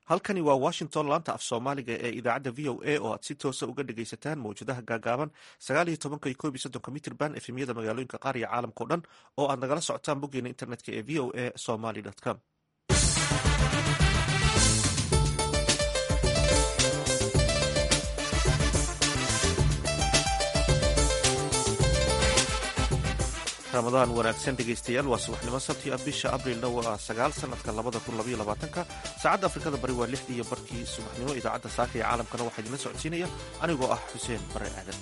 halkani waa washington laanta af soomaaliga ee idaacadda v o a oo aad si toosa uga dhegaysataan mawjadaha gaagaaban sagaaliyo tobanka iyo koob iyo soddonka mitrban efemyada magaalooyinka qaar iyo caalamka o dhan oo aad nagala socotaan boggeena internetka ee v o a somaly com ramadaan wanaagsan dhegaystayaal waa subaxnimo sabti ah bisha abrilna waa sagaal sanadka labada kun labaiyo labaatanka saacadda afrikada bari waa lixdii iyo barkii subaxnimo idaacadda saaka ee caalamkana waxaa idinla socodsiinaya anigoo ah xuseen bare aadan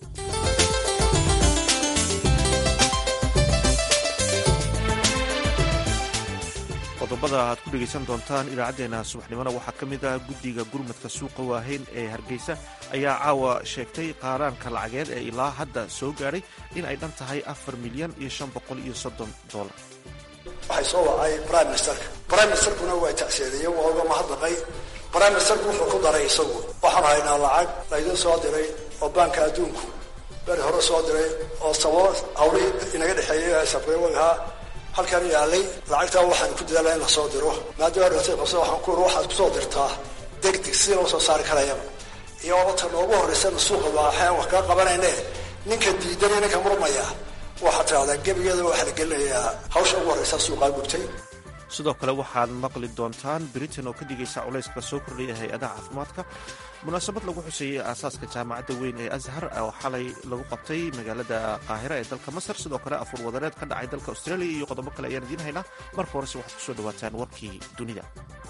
qodobada aad ku dhegaysan doontaan idaacaddeenna subaxnimona waxaa ka mid ah guddiga gurmadka suuqa waaheyn ee hargeysa ayaa caawa sheegtay qaaraanka lacageed ee ilaa hadda soo gaadhay in ay dhan tahay afar milyan iyo shan boqol iyo soddon dolar waxay soo wacay prime ministerka prime ministerkuna waa tacseediyey waa uga mahadnaqay prime ministerku wuxuu ku daray isagu waxaan haynaa lacag laydin soo diray oo baanka adduunku beri hore soo diray oo sababo hawlihii inaga dhexeeyey safreewagahaa halkan yaalay lacagtaa waxaan ku dadaalaa in la soo diro maadaama ratay qabsa waxaan ku waxaad kusoo dirtaa degdeg sidii loo soo saari karayaba iyo obata noogu horraysana suuqa waaxeen wax kaa qabanayne ninka diidanaya ninka murmaya waxaa tidahdaa gebigeeda waxaa la gelinayaa hawsha ugu horraysa suuqaa gubtay sidoo kale waxaad maqli doontaan britain oo ka dhigaysa culayska soo kordhaya hay-adaha caafimaadka munaasabad lagu xuseeyey aasaaska jaamacadda weyn ee ashar oo xalay lagu qabtay magaalada qaahira ee dalka masar sidoo kale afur wadareed ka dhacay dalka australia iyo qodobo kale ayaan idiin haynaa marka horese waxaad kusoo dhawaataan warkii dunida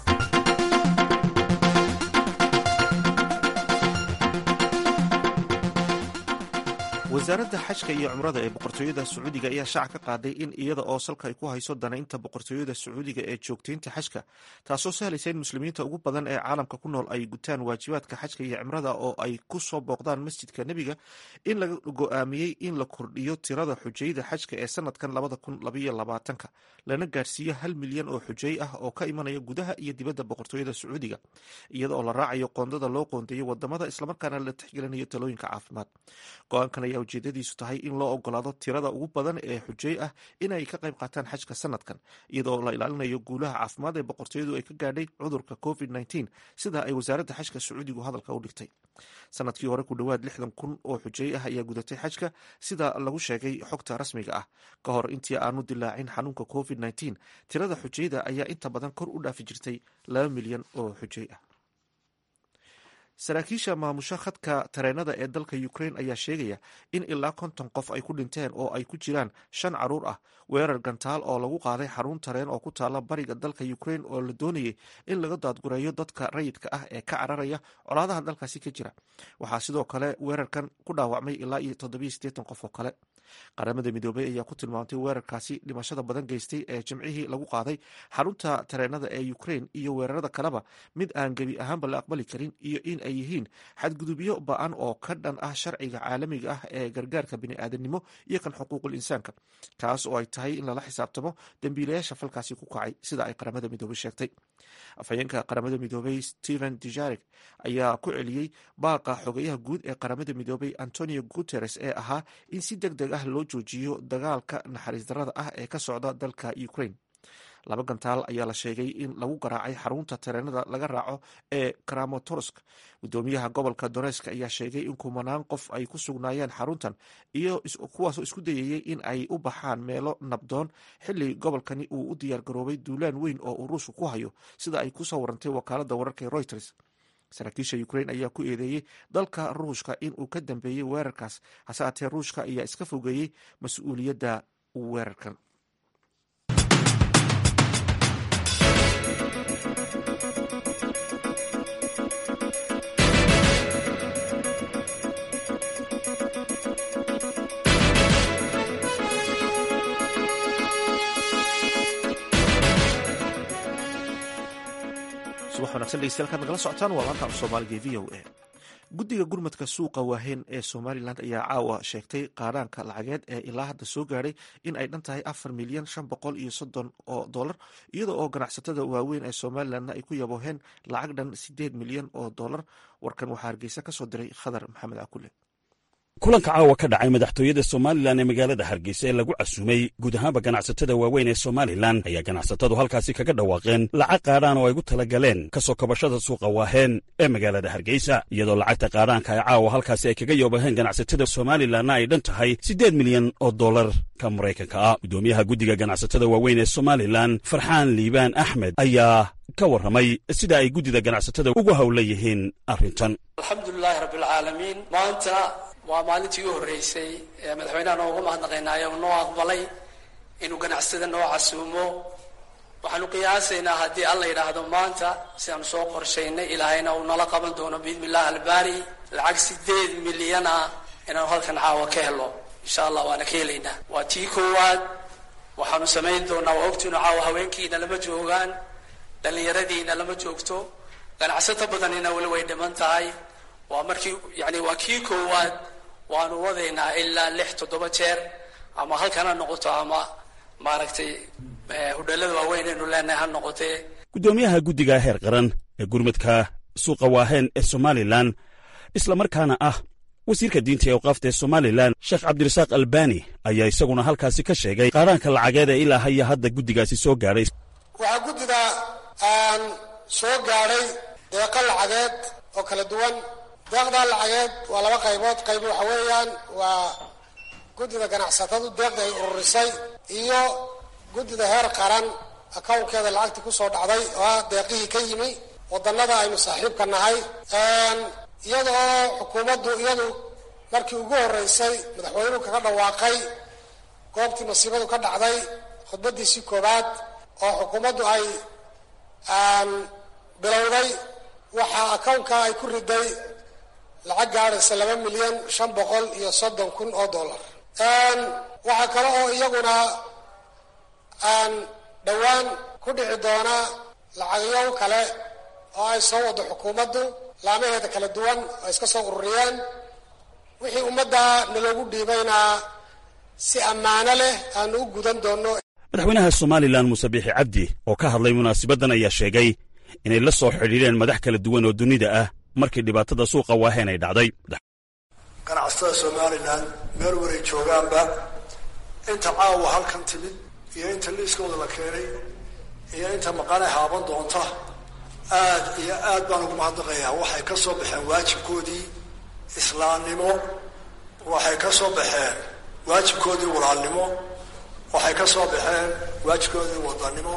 wasaaradda xajka iyo cumrada ee boqortooyada sacuudiga ayaa shaaca ka qaaday in iyada oo salka ay ku hayso danaynta boqortooyada sacuudiga ee joogtaynta xajka taasoo sahlaysa in muslimiinta ugu badan ee caalamka ku nool ay gutaan waajibaadka xajka iyo cimrada oo ay ku soo booqdaan masjidka nebiga in laga go-aamiyey in la kordhiyo tirada xujayda xajka ee sanadkan labada kun labaiyo labaatanka lana gaarsiiyo hal milyan oo xujay ah oo ka imanaya gudaha iyo dibadda boqortooyada sacuudiga iyada oo la raacayo qoondada loo qoondeeyo wadamada islamarkaana la tixgelinayo talooyinka caafimaad go-aankan ayaa ujeedadiisu tahay in loo ogolaado tirada ugu badan ee xujey ah inay ka qayb qaataan xajka sanadkan iyadoo la ilaalinayo guulaha caafimaad ee boqortooyadu ay ka gaadhay cudurka covid sida ay wasaaradda xajka sacuudigu hadalka u dhigtay sanadkii hore ku dhowaad lixdan kun oo xujey ah ayaa gudatay xajka sida lagu sheegay xogta rasmiga ah ka hor intii aanu dilaacin xanuunka covid tirada xujeyda ayaa inta badan kor u dhaafi jirtay laba milyan oo xujey ah saraakiisha maamusha khadka tareenada ee dalka ukrain ayaa sheegaya in ilaa konton qof ay ku dhinteen oo ay ku jiraan shan caruur ah weerar gantaal oo lagu qaaday xarun tareen oo ku taala bariga dalka ukrain oo la doonayay in laga daadgureeyo dadka rayidka ah ee ka cararaya colaadaha dalkaasi ka jira waxaa sidoo kale weerarkan ku dhaawacmay ilaa iyo toddobiyo siddeetan qof oo kale qaramada midoobey ayaa ku tilmaamtay weerarkaasi dhimashada badan geystay ee jimcihii lagu qaaday xarunta tareenada ee ukrain iyo weerarada kaleba mid aan gebi ahaanba la aqbali karin iyo in ay yihiin xadgudubyo ba-an oo ka dhan ah sharciga caalamiga ah ee gargaarka bini'aadanimo iyo kan xuquuqul insaanka kaas oo ay tahay in lala xisaabtamo dembiilayaasha falkaasi ku kacay sida ay qaramada midoobey sheegtay afhayeenka qaramada midoobey stephen dujarek ayaa ku celiyey baaqa xogayaha guud ee qaramada midoobey antonio guteres ee ahaa in si deg deg ah loo joojiyo dagaalka naxariis darada ah ee ka socda dalka ukrain laba gantaal ayaa la sheegay in lagu garaacay xarunta tareenada laga raaco ee kramatorsk gudoomiyaha gobolka donesk ayaa sheegay in kumanaan qof ay ku sugnaayeen xaruntan iyo kuwaasoo isku dayayay in ay u baxaan meelo nabdoon xili gobolkani uu u diyaar garoobay duulaan weyn oo uu ruushka ku hayo sida ay kusoo warantay wakaalada wararka ee reuters saraakiisha ukrain ayaa ku eedeeyey dalka ruushka in uu ka dambeeyey weerarkaas hase aatee ruushka ayaa iska fogeeyey mas-uuliyadda weerarkan subax wanagsan dhegeystayaal kaad nagala socotaan waa laanta af soomaaliga e v o a guddiga gurmadka suuqa waaheyn ee somalilan ayaa caawa sheegtay qaadhaanka lacageed ee ilaa hadda soo gaadhay in ay dhan tahay afar milyan shan boqol iyo soddon oo dollar iyada oo ganacsatada waaweyn ee somalilanna ay ku yabooheen lacag dhan sideed milyan oo dollar warkan waxaa hargeysa kasoo diray khadar maxamed cakule kulanka caawa ka dhacay madaxtooyada somalilan ee magaalada hargeysa ee lagu casuumay guud ahaanba ganacsatada waaweyn ee somalilan ayaa ganacsatadu halkaasi kaga dhawaaqeen lacag qaadhaan oo ay gu tala galeen ka soo kabashada suuqa waaheen ee magaalada hargeysa iyadoo lacagta qaadhaanka ay caawa halkaasi ay kaga yoobaheen ganacsatada somalilanna ay dhan tahay siddeed milyan oo dollar ka maraykanka ah guddoomiyaha guddiga ganacsatada waaweyn ee somalilan farxaan liibaan axmed ayaa ka warramay sida ay guddida ganacsatada ugu howla yihiin arrintan alxamdulilaahi rabbilcaalamiin maanta waa maalintii u horreysay ee madaxweynaha noogu mahadnaqaynaayo uu noo aqbalay inuu ganacsatada noo casuumo waxaanu qiyaasaynaa haddii alla yidhaahdo maanta sidaanu soo qorshaynay ilaahayna uu nala qaban doono biidni illahi albaari lacag sideed milyan ah inaanu halkan caawa ka helo insha allah waana ka helaynaa waa tii koowaad waxaanu samayn doonaa waa ogtiinu caawa haweenkiina lama joogaan dhallinyaradiina lama joogto ganacsato badanina weli way dhiman tahay waa markii yani waa kii koowaad waanu wadaynaa ilaa lix toddoba jeer ama halkan ha noqoto ama maaragtay hudheelada waaweyn aynu leenahay ha noqotee guddoomiyaha guddiga heer qaran ee gurmadka suuqa waaheen ee somalilan islamarkaana ah wasiirka diinta ee awqaafta ee somalilan sheekh cabdirasaaq albani ayaa isaguna halkaasi ka sheegay qaadhaanka lacageed ee ilaa haya hadda guddigaasi soo gaadhay waxaa guddida aan soo gaadhay deeqo lacageed oo kala duwan deeqdaa lacageed waa laba qaybood qayb waxa weeyaan waa guddida ganacsatadu deeqda ay ururisay iyo guddida heer qaran akownkeeda lacagtii kusoo dhacday oo ah deeqihii ka yimi wadannada aynu saaxiibka nahay iyada oo xukuumaddu iyadu markii ugu horreysay madaxweynuhu kaga dhawaaqay goobtii masiibadu ka dhacday khudbaddiisii koowaad oo xukuumaddu ay bilowday waxaa akownka ay ku riday lacag gaadhaysa laba milyan shan boqol iyo soddon kun oo dollar waxaa kale oo iyaguna dhowaan ku dhici doona lacagyo kale oo ay soo wado xukuumaddu laamaheeda kala duwan oo iska soo ururiyeen wixii ummadda naloogu dhiibayna si ammaano leh aanu u gudan doonno madaxweynaha somalilan muuse biixi cabdi oo ka hadlay munaasabaddan ayaa sheegay inay la soo xidhiidheen madax kala duwan oo dunida ah markii dhibaatada suuqa waaheen ay dhacday ganacsatada somalilan meel waray joogaanba inta caawa halkan timid iyo inta liiskooda la keenay iyo inta maqane haaban doonta aad iyo aad baan ugu mahadnaqayaa waxay ka soo baxeen waajibkoodii islaamnimo waxay ka soo baxeen waajibkoodii walaalnimo waxay ka soo baxeen waajibkoodii wadannimo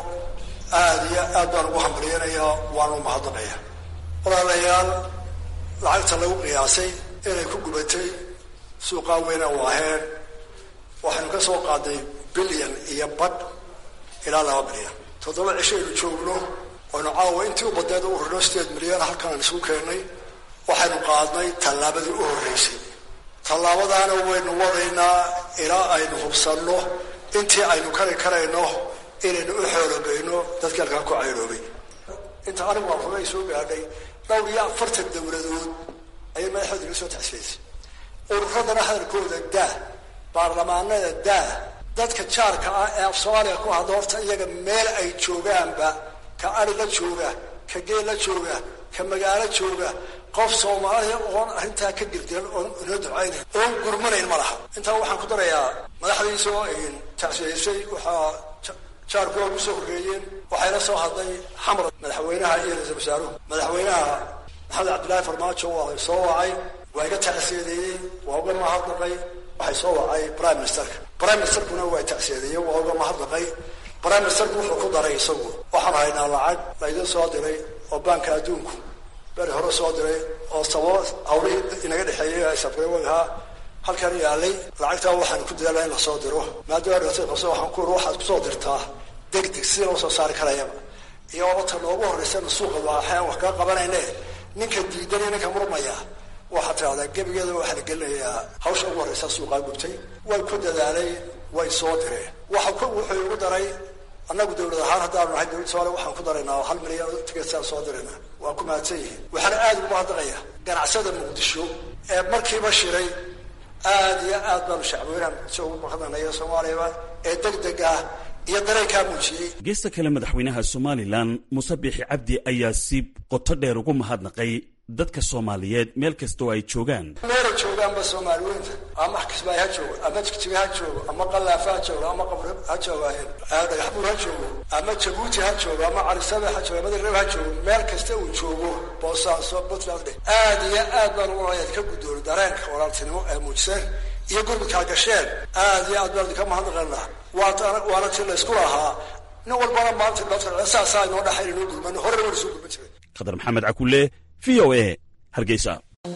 aad iyo aad baan ugu hambalyanayaa waanu mahadnaqayaa walaalayaal lacagta lagu qiyaasay inay ku gubatay suuqaa weyna waaheen waxaynu ka soo qaadnay bilyan iyo badh ilaa laba bilyan toddoba cisho aynu joogno waynu caawa intii u badneed u rino sideed milyan halkan aan isugu keennay waxaynu qaadnay tallaabadii u horreysay tallaabadaana waynu wadaynaa ilaa aynu hubsanno intii aynu kari karayno inaynu u xoologayno dadkii halkaan ku cayroobay inta anigu aan rugay soo gaadhay dhowr iyo afartan dowladood ayay madaxooda iga soo taxsiyaysay ururadana hadalkooda daa baarlamaanada daa dadka jaarka ah ee af soomaaliya ku hadla horta iyaga meel ay joogaanba ka ari la jooga ka geel la jooga ka magaalo jooga qof soomaaliya oon arrintaa ka girdiran oon inoo ducaynayn oon gurmanayn ma laha intaa waxaan ku darayaa madaxdiisoo tacsiyaysay waxaa jaarkooda ku soo horreeyeen waxayla soo hadlay xamar madaxweynaha iyo ra-iisul wasaaruhu madaxweynaha maxamed cabdillaahi farmaajo waa soo wacay waa iga tacsiyadeeyey waa uga mahadnaqay waxay soo wacay prime ministerka prime ministerkuna waa tacsiyadeeyey waa uga mahadnaqay prime ministerku wuxuu ku daray isagu waxaan haynaa lacag laydin soo diray oo baanka adduunku beri hore soo diray oo sababo hawlihii inaga dhexeeyey ay sabreewagahaa halkan yaalay lacagtaa waxaan ku dadaalaa in lasoo diro maadaama dhibaatada qabso waxaan ku uri waxaad kusoo dirtaa degdeg sidii loo soo saari karayaba iyo ota noogu horreysana suuqa waaxaan wax kaa qabanayne ninka diidan iyo ninka murmaya waxaad tidhahdaa gebigeeda waxaa la gelinayaa hawsha ugu horreysa suuqaa gubtay way ku dadaalay way soo direen waxa ku wuxuu igu daray annagu dawlad ahaan haddaanu nahay dawlad somaaliya waxaan ku daraynaa hal milyan oo tigeetsaan soo dirayna waa ku mahadsan yihiin waxaana aada ugu mahadnaqaya ganacsada muqdisho ee markiiba shiray aad iyo aad baanu shacbweynaha muqdisho ugu mahadnaqnaya soomaaliyaba ee deg deg ah iyo dareenkaa muujiyey geesta kale madaxweynaha somalilan muuse biixi cabdi ayaa si qoto dheer ugu mahadnaqay dadka soomaaliyeed meel kastoo ay joogaan meelay joogaan joogaanba soomaali weynta ama kismaayo ha joogo ama jigjiga ha joogo ama qallaafa ha joogo ama qabri ha joogaayeen dhagaxbuur ha joogo ama jabuuti ha joogo ama calisabe ha joogo ama dirreb ha joogo meel kasta uu joogo boosaaso puntland dheh aad iyo aad baan ugu ayaad ka guddoonay dareenka walaaltinimo ee muujiseen iyo gurmudkaa gasheen aad iyo aad baan idinka mahadnaqaynaa waana ti laysku lahaa nin walbana maanta dhibaato saasaa inoo dhaxayn inoo gurmano horena waan isoo gurman jiray khadar maxamed cakulle v o a hargeysa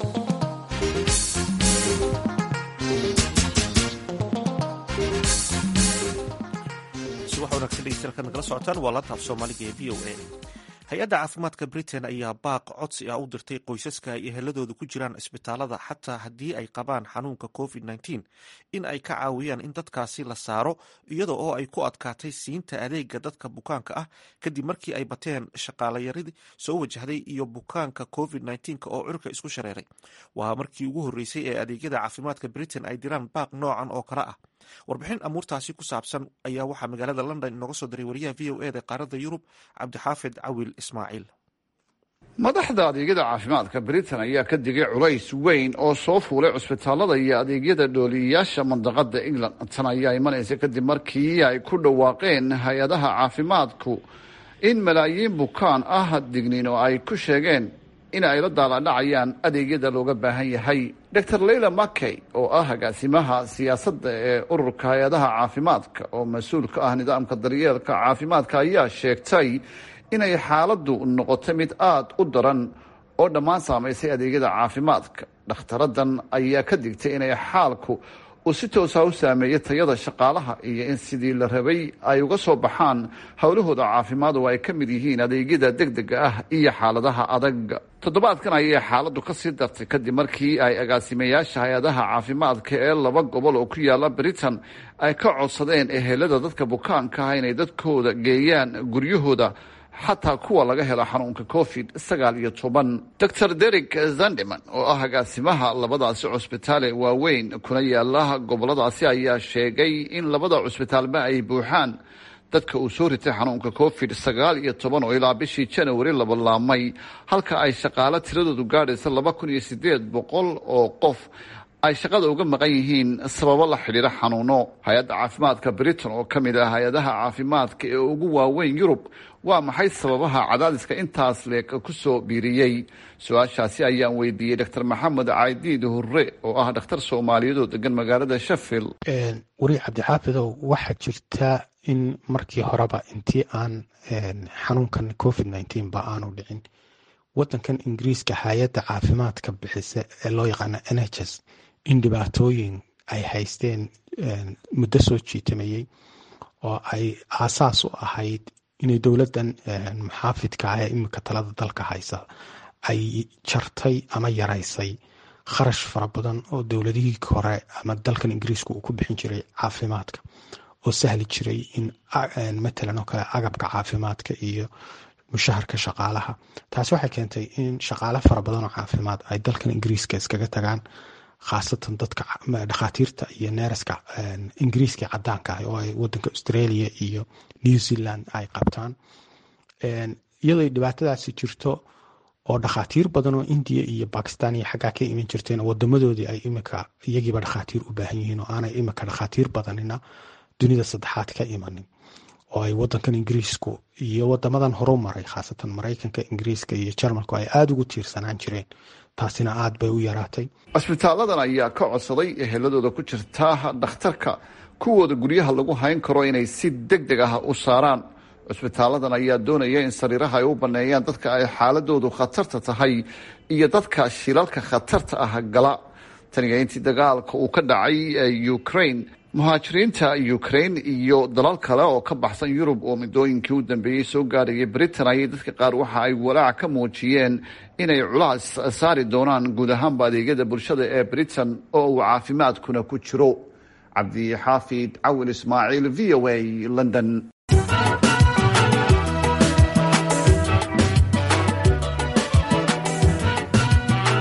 subax wanaagsan dhegeystayaal nagala socotaan waa laanta af soomaaliga ee v o a hay-adda caafimaadka britain ayaa baaq codsi ah u dirtay qoysaska ay eheladooda ku jiraan cisbitaalada xataa haddii ay qabaan xanuunka covid nteen in ay ka caawiyaan in dadkaasi la saaro iyada oo ay ku adkaatay siinta adeega dadka bukaanka ah kadib markii ay bateen shaqaalayaradii soo wajahday iyo bukaanka covid nteenk oo curka isku shareeray waa markii ugu horreysay ee adeegyada caafimaadka britain ay diraan baaq noocan oo kale ah warbixin amuurtaasi ku saabsan ayaa waxaa magaalada london inooga soo diray wariyaha v o eda qaaradda yurub cabdixaafid cawil ismaaciil madaxda adeegyada caafimaadka britain ayaa ka digay culays weyn oo soo fuulay cusbitaalada iyo adeegyada dhooliyayaasha mandaqada england tan ayaa imanaysa kadib markii ay ku dhawaaqeen hay-adaha caafimaadku in malaayiin bukaan ah digniin oo ay ku sheegeen in ay la daaladhacayaan adeegyada looga baahan yahay dor leila makey oo ah agaasimaha siyaasadda ee ururka hay-adaha caafimaadka oo mas-uul ka ah nidaamka daryeelka caafimaadka ayaa sheegtay inay xaaladdu noqotay mid aada u daran oo dhammaan saamaysay adeegyada caafimaadka dhakhtaradan ayaa ka digtay inay xaalku uu si toosa u saameeyay tayada shaqaalaha iyo in sidii la rabay ay uga soo baxaan howlahooda caafimaad oo ay ka mid yihiin adeegyada degdega ah iyo xaaladaha adag toddobaadkan ayay xaaladdu ka sii dartay kadib markii ay agaasimayaasha hay-adaha caafimaadka ee laba gobol oo ku yaala britain ay ka codsadeen ehelada dadka bukaanka ah inay dadkooda geeyaan guryahooda xataa kuwa laga helo xanuunka covid sagaal iyo toban dor derek zandeman oo ah agaasimaha labadaasi cusbitaale waaweyn kuna yaala goboladaasi ayaa sheegay in labada cusbitaalba ay buuxaan dadka uu soo ritay xanuunka covid sagaal iyo toban oo ilaa bishii janawari laba laamay halka ay shaqaalo tiradoodu gaadhaysa laba kun iyo sideed boqol oo qof ay shaqada uga maqan yihiin sababo la xidhiira xanuuno hay-adda caafimaadka britain oo ka mid ah hay-adaha caafimaadka ee ugu waaweyn yurub waa maxay sababaha cadaadiska intaas leeg ku soo biiriyey su-aashaasi ayaan weydiiyey dor maxamed caydiid hurre oo ah dhakhtar soomaaliyeed oo degan magaalada sheffield weri cabdixaafidow waxaa jirta in markii horeba intii aan xanuunkan covid nteen ba aanu dhicin wadankan ingiriiska hay-adda caafimaadka bixisa ee loo yaqaana n h s in dhibaatooyin ay haysteen muddo soo jiitamayey oo ay aasaas u ahayd inay dowladdan muxaafidka ah ee iminka talada dalka haysa ay jartay ama yaraysay kharash fara badan oo dowladihii hore ama dalkan ingiriiska uu ku bixin jiray caafimaadka oo sahli jiray in matalan oo kale agabka caafimaadka iyo mushaharka shaqaalaha taasi waxay keentay in shaqaale fara badan oo caafimaad ay dalkan ingiriiska iskaga tagaan khaasatan dadka dhakhaatiirta iyo neeraska ingiriiska cadaanka ah oo ay wadanka australia iyo new zealand ay qabtaan iyadoo dhibaatadaasi jirto oo dhakhaatiir badan oo indiya iyo bakistan iyo xaggaa ka iman jirteen wadamadoodii ay imika iyagiiba dhakhaatiir u baahan yihiin oo aanay imika dhakhaatiir badanina dunida saddexaad ka imanin oo ay wadankan ingiriisku iyo wadamadan horu maray khaasatan maraykanka ingiriiska iyo jarmalku ay aada ugu tiirsanaan jireen taasina aada bay u yaraatay cusbitaaladan ayaa ka codsaday eheladooda ku jirta dhakhtarka kuwooda guryaha lagu hayn karo inay si deg deg ah u saaraan cusbitaaladan ayaa doonaya in sariiraha ay u baneeyaan dadka ay xaaladoodu khatarta tahay iyo dadka shilalka khatarta ah gala taniga intii dagaalka uu ka dhacay ukraine muhaajiriinta ukraine iyo dalal kale oo ka baxsan yurub oo midooyinkii u dambeeyey soo gaadhayay britain ayay dadka qaar waxa ay walaac ka muujiyeen inay culaas saari doonaan guud ahaanba adeegyada bulshada ee britain oo uu caafimaadkuna ku jiro cabdixaafid cawil ismaaciil v o a london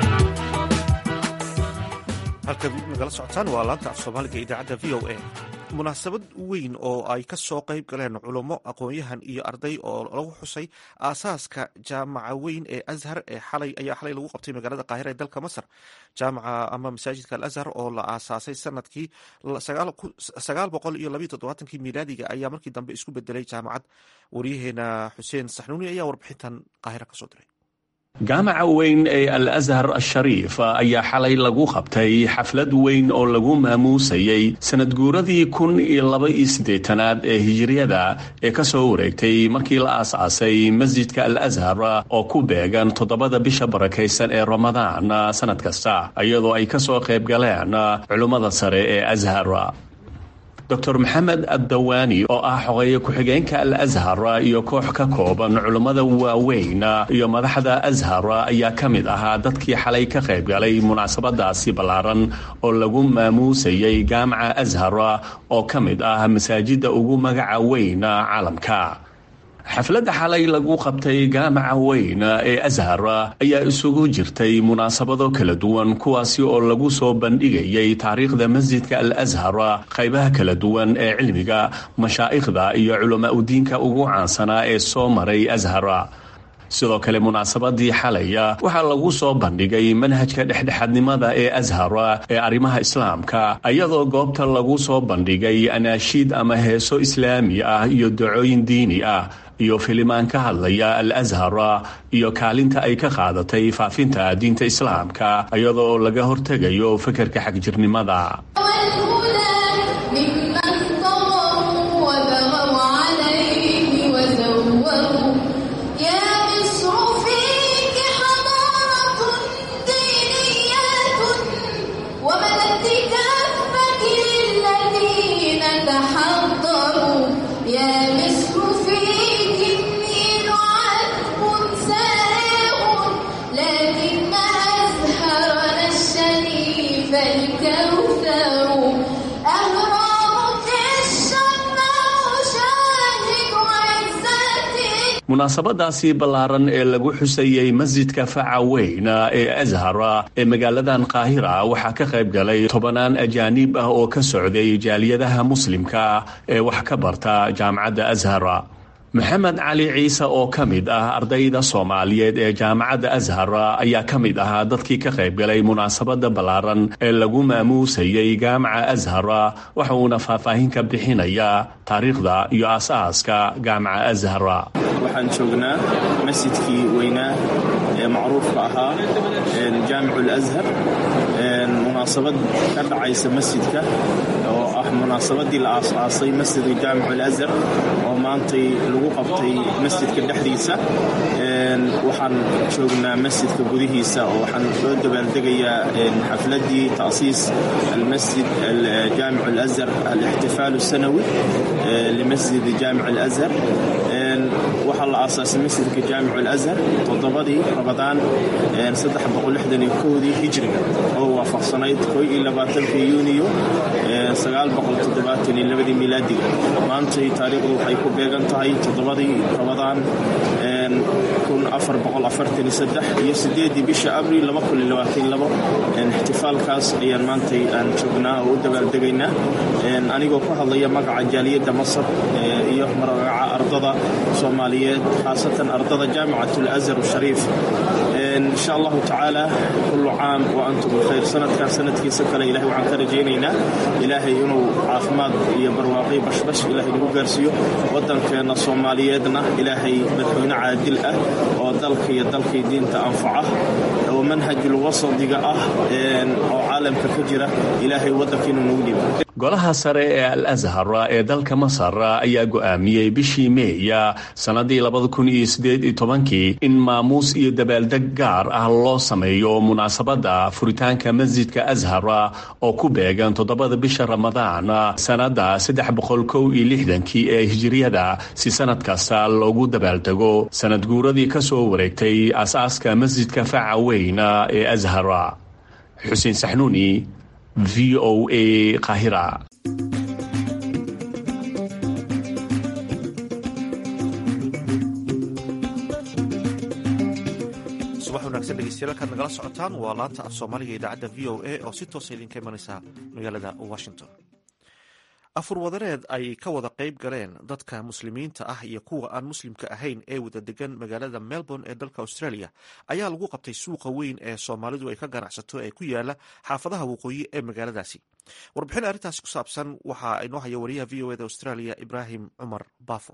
halkaad nagala socotaan waa laanta af soomaaliga idaacadda v o a munaasabad weyn oo ay ka soo qayb galeen culummo aqoon-yahan iyo arday oo lagu xusay aasaaska jaamaca weyn ee azhar ee xalay ayaa xalay lagu qabtay magaalada qaahira ee dalka masar jaamaca ama masaajidka al azhar oo la aasaasay sanadkii sagaal boqol iyo labayo toddobaatankii miilaadiga ayaa markii dambe isku bedelay jaamacad waryaheena xuseen saxnuuni ayaa warbixintan qaahira kasoo diray jaamaca weyn ee al ashar ashariif ayaa xalay lagu qabtay xaflad weyn oo lagu maamuusayey sanad guuradii kun iyo laba iyo siddeetanaad ee hijiriyada ee ka soo wareegtay markii la aas-aasay masjidka al ashar oo ku beegan toddobada bisha barakaysan ee ramadaan sanad kasta iyadoo ay ka soo qayb galeen culummada sare ee ashar dor maxamed addawaani oo ah xogeeye ku-xigeenka al ashar iyo koox ka kooban culummada waaweyn iyo madaxda ashar ayaa ka mid ahaa dadkii xalay ka qayb galay munaasabadaasi ballaaran oo lagu maamuusayey jaamaca ashar oo ka mid ah masaajidda ugu magaca weyn caalamka xafladda xalay lagu qabtay jaamaca weyn ee ashar ayaa isugu jirtay munaasabado kala duwan kuwaasi oo lagu soo bandhigayay taariikhda masjidka al ashar qaybaha kala duwan ee cilmiga mashaa'ikhda iyo culamaa udiinka ugu caansanaa ee soo maray ashar sidoo kale munaasabadii xalaya waxaa lagu soo bandhigay manhajka dhexdhexaadnimada ee ashar ee arrimaha islaamka iyadoo goobta lagu soo bandhigay anaashiid ama heeso islaami ah iyo dacooyin diini ah iyo filimaan ka hadlaya al ashar iyo kaalinta ay ka qaadatay faafinta diinta islaamka iyadoo laga hortegayo fekerka xagjirnimada munaasabadaasi ballaaran ee lagu xusayey masjidka faca weyn ee ashar ee magaaladan qaahira waxaa ka qayb galay tobanaan ajaanib ah oo ka socday jaaliyadaha muslimka ee wax ka barta jaamacadda ashar maxamed cali ciise oo ka mid ah ardayda soomaaliyeed ee jaamacadda ashar ayaa ka mid ahaa dadkii ka qayb galay munaasabada ballaaran ee lagu maamuusayey jaamaca ashar waxa uuna faahfaahin ka bixinayaa taariikhda iyo aas-aaska jaamaca ashar waxaan joognaa masjidkii weynaa ee macruufka ahaa jaamicu alashar munaasabad ka dhacaysa masjidka oo ah munaasabadii la aas-aasay masjidka jaamicu alashar oo maantay lagu qabtay masjidka dhexdiisa waxaan joognaa masjidka gudihiisa oo waxaan soo dabaaldegayaa xafladii ta'siis almasjid jaamic alashar alixtifaal الsanawi limasjid jaamic alashar waxaa la aasaasay masjidka jaamic alashar toddobadii rabadaan dii hijriga oo waafaqsanayd yuuniyo ii milaadiga maantay taariikhdu waxay ku beegan tahay toddobadii rabadaan iyo sideedii bisha abril ixtifaalkaas ayaan maantay aan joognaa oo u dabaaldegaynaa anigoo ku hadlaya magaca jaaliyadda masar iyo magaca ardada soomaaliyeed khaasatan ardada jaamicat alashar shariif insha allahu tacaala kullu caam wa antum bikhayr sanadkan sanadkiisa kale ilahay waxaan ka rajaynaynaa ilaahay inuu caafimaad iyo barwaaqi bashbash ilahay nagu gaarsiiyo waddankeenna soomaaliyeedna ilaahay madaxweyne caadil ah oo dalka iyo dalkii diinta anfaca oo manhajul wasadiga ah oo caalamka ka jira ilaahay waddankiinu nagu dhiba golaha sare ee al ashar ee dalka masar ayaa go'aamiyey bishii meeya sannadii kii in maamuus iyo dabaaldeg gaar ah loo sameeyo munaasabadda furitaanka masjidka ashar oo ku beegan toddobada bisha ramadaan sannadda kii ee hijiriyada si sannad kasta loogu dabaaldego sanad guuradii ka soo wareegtay aasaaska masjidka faca weyn ee ashar xuseen saxnuuni v o a qahira subax wanaagsan dhegeystayaal halkaad nagala socotaan waa laanta af soomaaliga idaacadda v o a oo si toosa idinka imanaysa magaalada washington afurwadareed ay ka wada qayb galeen dadka muslimiinta ah iyo kuwa aan muslimka ahayn ee wada degan magaalada melbourne ee dalka australia ayaa lagu qabtay suuqa weyn ee soomaalidu ay ka ganacsato ee ku yaala xaafadaha waqooyi ee magaaladaasi warbixin arrintaasi ku saabsan waxaa inoo haya wariyaha v o eda australia ibraahim cumar bafo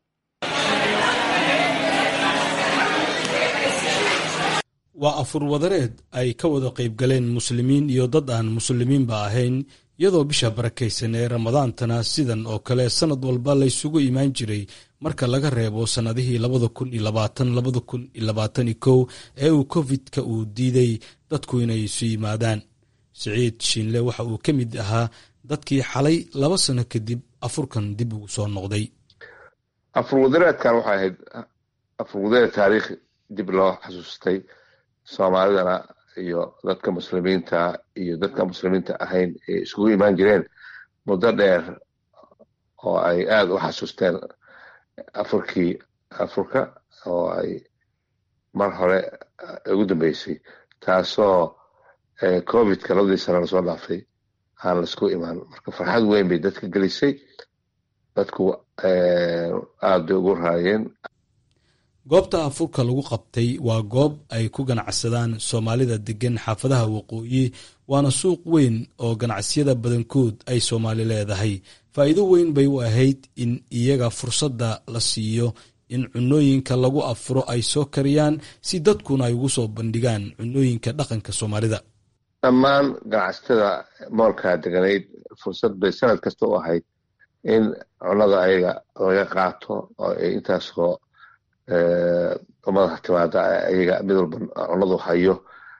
waa afur wadareed ay ka wada qayb galeen muslimiin iyo dad aan muslimiinba ahayn iyadoo bisha barakaysan ee ramadaantana sidan oo kale sannad walba laysugu imaan jiray marka laga reebo sannadihii labada kun iyo labaatan labada kun iyo labaatan iyo kow ee uu covid-ka uu diiday dadku inay isu yimaadaan siciid shiinle waxa uu ka mid ahaa dadkii xalay laba sano kadib afurkan dib ugu soo noqday afurwadareedkan waxay ahayd afurwadareed taariikh dib loo xasuustay soomaalidana iyo dadka muslimiinta iyo dadka muslimiinta ahayn ay iskugu imaan jireen muddo dheer oo ay aada u xasuusteen afurkii afurka oo ay mar hore ugu dambeysay taasoo covidka labadii sana lasoo dhaafay aan laisku imaan marka farxad weyn bay dadka gelisay dadku aada bay ugu raayeen goobta afurka lagu qabtay waa goob ay ku ganacsadaan soomaalida degan xaafadaha waqooyi waana suuq weyn oo ganacsiyada badankood ay soomaali leedahay faa'iido weyn bay u ahayd in iyaga fursadda la siiyo in cunooyinka lagu afuro ay soo kariyaan si dadkuna ay ugu soo bandhigaan cunooyinka dhaqanka soomaalida dhammaan ganacsatada moolkaa deganayd fursad bay sanad kasta u ahayd in cunada ayaga laga qaato oo ay intaasoo madaxa timaada ayaga mid walba cunadu hayo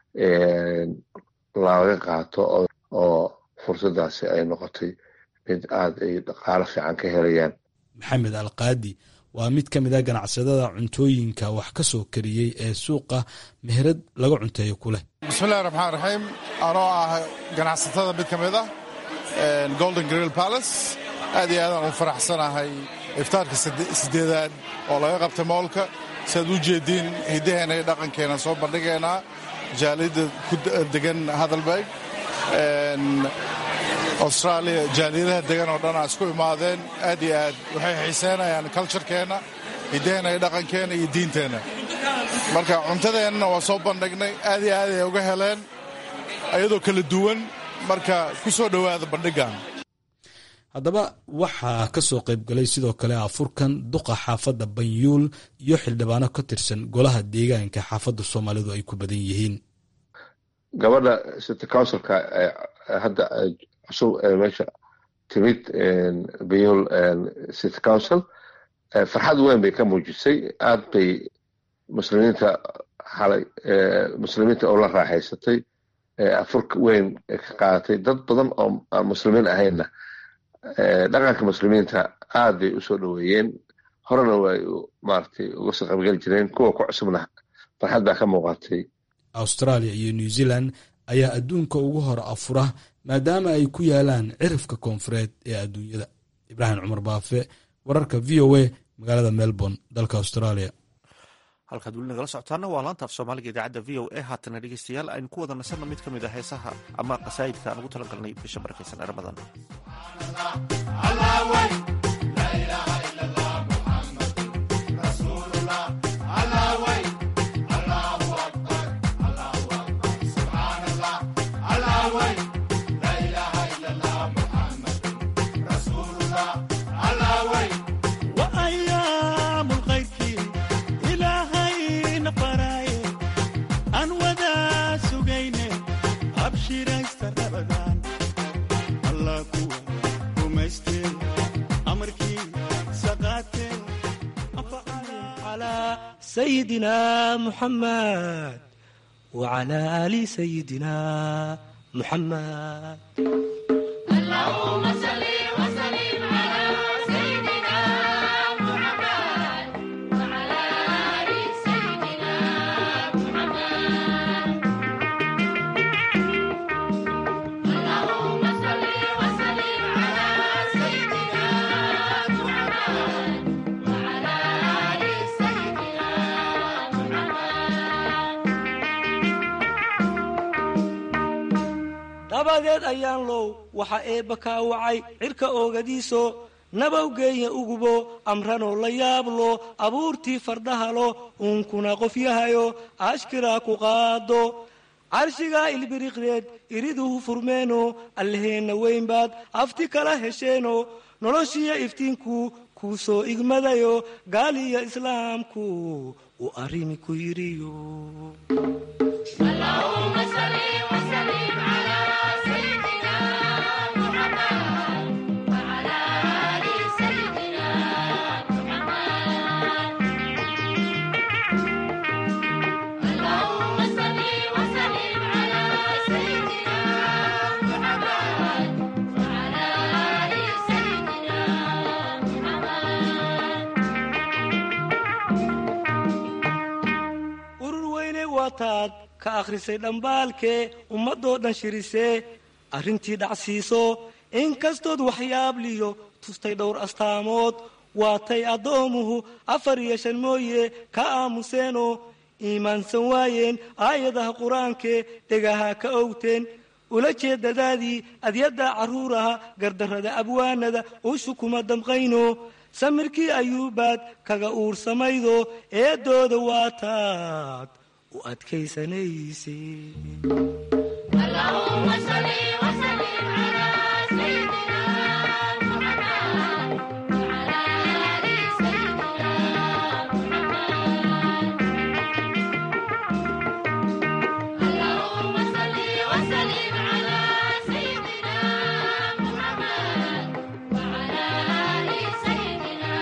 laga qaato oo fursadaasi ay noqotay mid aada ay dhaqaalo fiican ka helayaan maxamed alkaadi waa mid ka mid a ganacsadada cuntooyinka wax ka soo kariyey ee suuqa meherad laga cunteeyo ku leh bismillahi raxmaan raxiim anoo ah ganacsatada mid ka mid ah golden grill palace aad iyo aadaan u faraxsanahay iftaarka sideedaad oo laga qabtay moolka siaad u jeediin hiddaheena iyo dhaqankeena soo bandhigaynaa jaaliyadda ku degan hadalberg austraaliya jaaliyadaha degan oo dhan aa isku imaadeen aad iyo aad waxay xiiseynayaan culturekeenna hiddaheena iyo dhaqankeenna iyo diinteenna marka cuntadeennana waa soo bandhignay aad iyo aad ay uga heleen iyadoo kala duwan marka ku soo dhowaada bandhigan haddaba waxaa ka soo qayb galay sidoo kale afurkan duqa xaafadda banyuul iyo xildhibaano ka tirsan golaha deegaanka xaafadda soomaalidu ay ku badan yihiin gabadha city councilka hadda cusub meesha timid banyuul city council farxad weyn bay ka muujisay aad bay muslimiinta xalay muslimiinta oo la raaxaysatay afurka weyn ka qaadatay dad badan oo aan muslimiin ahaynna dhaqanka muslimiinta aad bay usoo dhoweeyeen horena way maaragtay uga soo qaybgeli jireen kuwa ku cusubna farxad baa ka muuqatay australia iyo new zealand ayaa adduunka ugu hor afura maadaama ay ku yaalaan cirifka koonfureed ee adduunyada ibraahim cumar baafe wararka v o a magaalada melbourne dalka australia halkaad weli nagala socotaana waa laanta af soomaaliga idaacadda v o a haatana dhegeystayaal aynu ku wada nasanno mid ka mid a heesaha ama qasaa'idka aan ugu tala galnay bisha barakaysan ee ramadan سيدنا محمد وعلى آل سيدنا محمد اللهم صل وسلم على سيدنا محمد وعلى آل سيدنا محمد اللهم صل وسلم على سيدنا محمد وعلى آل سيدنا محمد dabadeed ayaan low waxa eebba kaa wacay cirka oogadiiso nabawgeenya ugubo amranoo la yaablo abuurtii fardhahalo uunkuna qofyahayo ashkiraa ku qaado carshigaa ilbiriqdeed iriduhu furmeeno allaheenna weyn baad afti kala hesheeno noloshiyo iftiinku kuu soo igmadayo gaaliyo islaamku uu arrimi ku yidhiyo اللهم صل وسلم على سيدنا محمد وعلى آل سيدنا محمد اللهم صل وسلم على سيدنا محمد وعلى آل سيدنا محمد urur weyne waataad ka akhrisay dhambaalkee ummadoo dhan shirisee arrintii dhacsiiso inkastood waxyaabliyo tustay dhowr astaamood waatay addoomuhu afar iyo shan mooye ka aamuseenoo iimaansan waayeen aayadaha qur-aankee dhegaha ka owteen ula jeedadaadii adyadda carruuraha gardarrada abwaanada ushu kuma damqayno samirkii ayuubaad kaga uursamaydo eedooda waataad u adkaysanayse اللهم صل وسلم على سيدنا محمد وعلى آل سيدنا محمد اللهم صل وسلم على سيدنا محمد وعلى آل سيدنا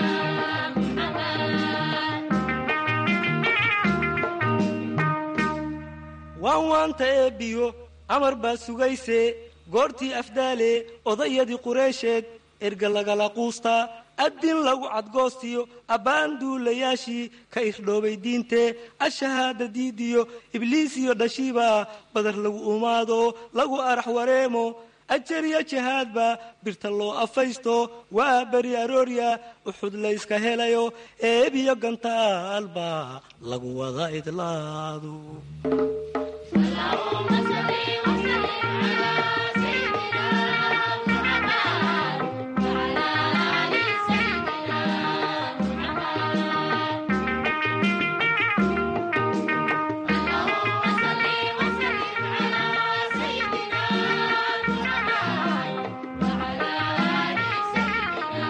محمد waan waanta eebbiyo amar baa sugayse goortii afdaale odayadii qureysheed erga lagala quustaa addin lagu cadgoostiyo abbaan duulayaashii ka irdhoobay diintee ashahaada diidiyo ibliisiyo dhashiiba badar lagu umaado lagu arax wareemo ajariya jihaadba birta loo afaysto waa beri aroorya uxud layska helayo eebiyo gantaalba lagu wada idlaado اللهم صل وسلم على سيدنا محمد وعلى آل سيدنا محمد اللهم صل وسلم على سيدنا محمد وعلى آل سيدنا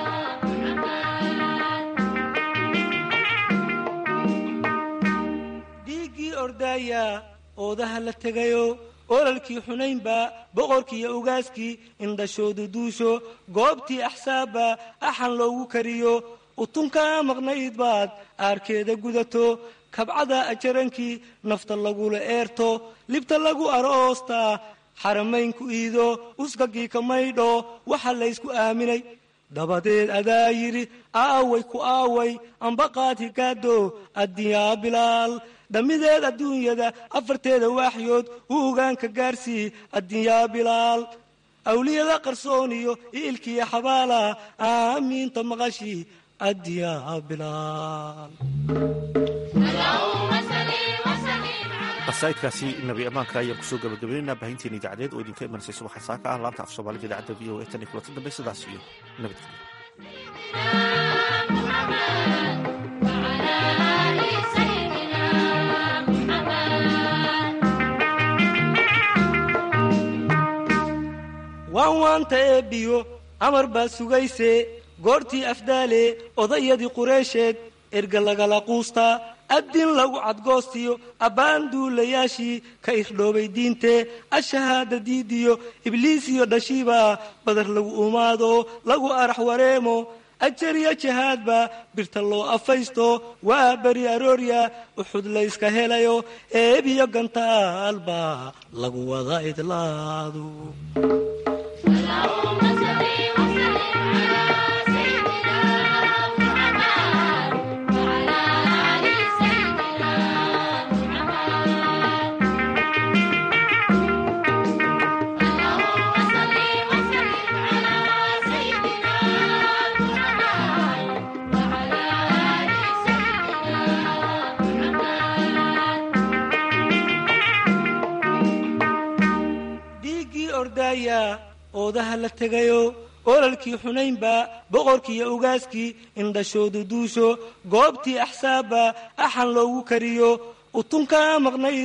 محمد dhiiggii ordaaya oodaha la tegayo olalkii xunaynba boqorkiiyo ugaaskii indhashoodu duusho goobtii axsaabba axan loogu kariyo utunkaa maqnayd baad aarkeeda gudato kabcada ajarankii nafta lagula eerto libta lagu aroostaa xaramaynku iido uskagii ka maydho waxa laysku aaminay dabadeed adaa yidhi aaway ku aaway ambaqaad higaado addiyaa bilaal dhammideed adduunyada afarteeda waaxyood u ogaanka gaarsii addiyaa bilaal awliyada qarsooniyo iilkiya xabaala aamiinta maqashii addiyaa bilaal اللهم صل وسلم على qasaidkaasi nabi ammaanka ayaan kusoo gabagabaynaynaa baahinteena idaacadeed oo idinka imanaysay subaxa saaka ah laanta af soomaalida idaacadda v o a tan iyo kulanta dambe sidaas iyo nabadgelyo محمد وعلى آل سيدنا محمد waan waanta eebbiyo amar baa sugayse goortii afdaale odayadii qureysheed erga lagala quustaa addin lagu cadgoostiyo abbaan duulayaashii ka irdhoobay diintee ashahaada diidiyo ibliisiyo dhashiiba badar lagu umaado lagu arax wareemo ajariya jihaadba birta loo afaysto waa beri aroorya uxud layska helayo eebiyo gantaalba lagu wada idlaado اللهم صل وسلم على سيدنا محمد وعلى آل سيدنا محمد اللهم صل وسلم على سيدنا محمد وعلى آل سيدنا محمد dhiiggii ordaayaa oodaha la tegayo ololkii xunaynba boqorkiiyo ugaaskii indhashoodu duusho goobtii axsaabba axan loogu kariyo utunkaa maqnayd